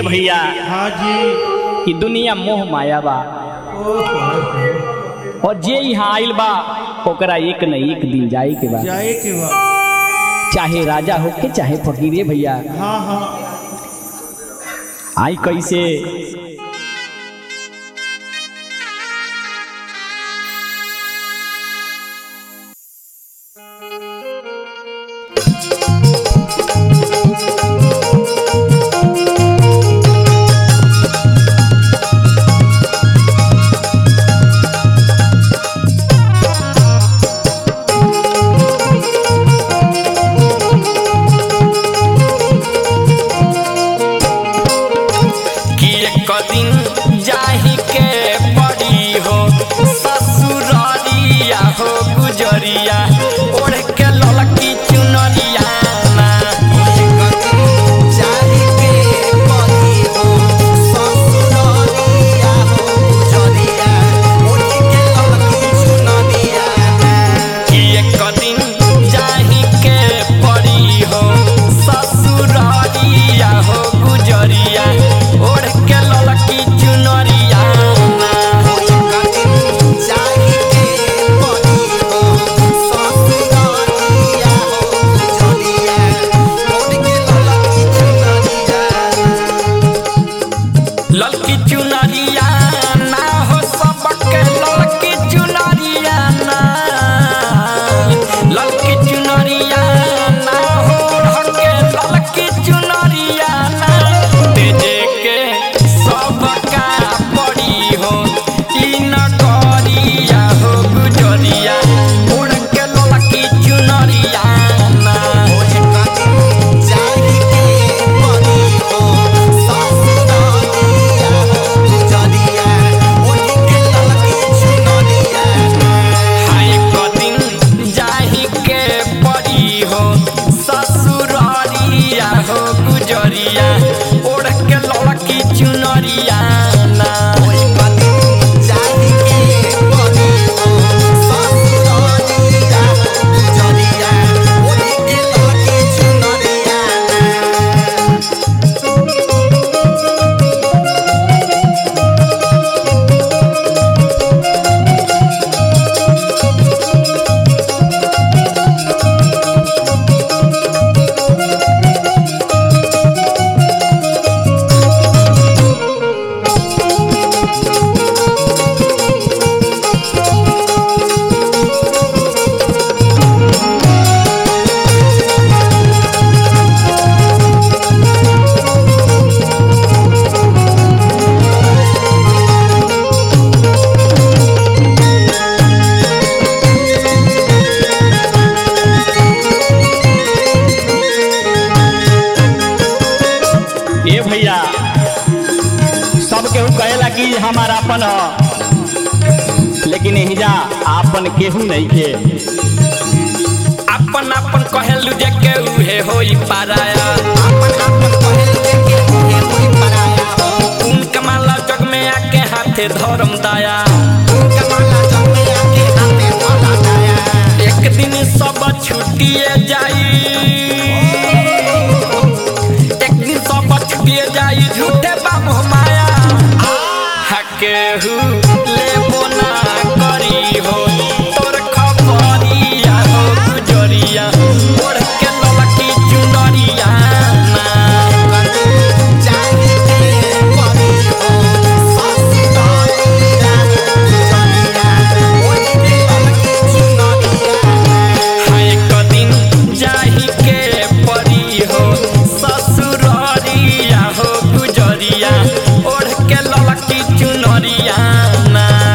भैया हाँ जी ई दुनिया मोह माया बा ओहो और जे यहाँ आइल बा ओकरा एक न एक दिन जाए के बा जाए के बा चाहे राजा होके चाहे फकीरे भैया हाँ हाँ आई कैसे कि एक दिन जाही के पड़ी हो ससुररिया हो गुजरिया ओढ़ के ललकी चुनरिया ना। कि एक दिन जाही के पड़ी हो ससुररिया हो गुजरिया ओढ़ के ललकी चुनरिया ना। ललकी चुनरिया ना हो सबके ललकी चुनरिया ना ललकी चुनरिया ना हो हके ललकी चुनरिया ना तेजे के सबका पड़ी हो ई नगरिया हो गुजरिया उड़ के ललकी चुनरिया ना हाय कदिन जाही के पड़ी हो ससुररिया हो गुजरिया ओढ़ के लड़की चुनरिया ना ए भैया सब केहू कहेला कि हमारा अपन ह लेकिन हिजा आपन केहू नहीं के अपन अपन कहेलु जे के उहे होई पाराया उन कमाला जग में आके हाथे धरम दाया एक दिन सब छुटिए जाई एक दिन सब छुटिए जाई झूठे बाबू माया हकेहू लेबो ना करी हो तोर खबरिया हो गुजरिया ओढ़ के ललकी चुनरिया ना हाय कदिन जाही के परी हो ससुररिया हो गुजरिया ओढ़ के ललकी चुनरिया ना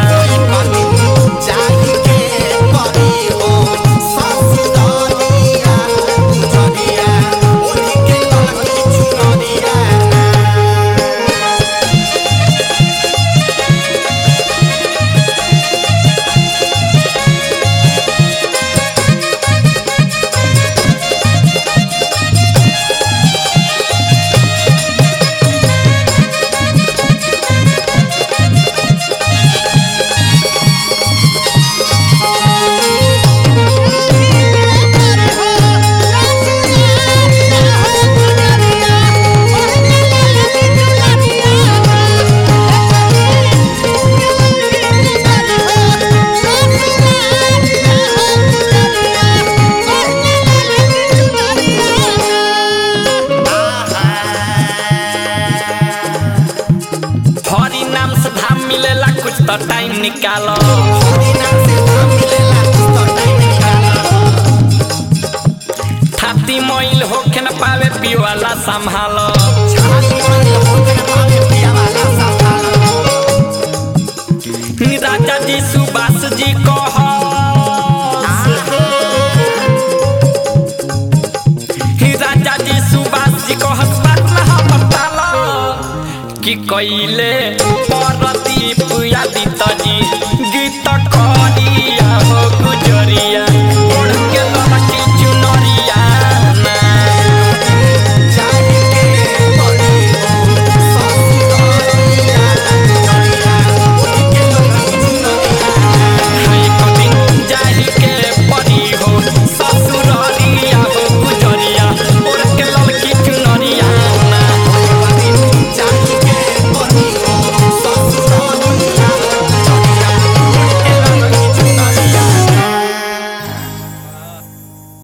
तो टाइम निकालो थाती मोइल होखे न पावे पिवाला संभालो राजा जी सुभाष जी कह राजा जी सुभाष जी कह बताला कि कैले परदीप यादित जी गीत कह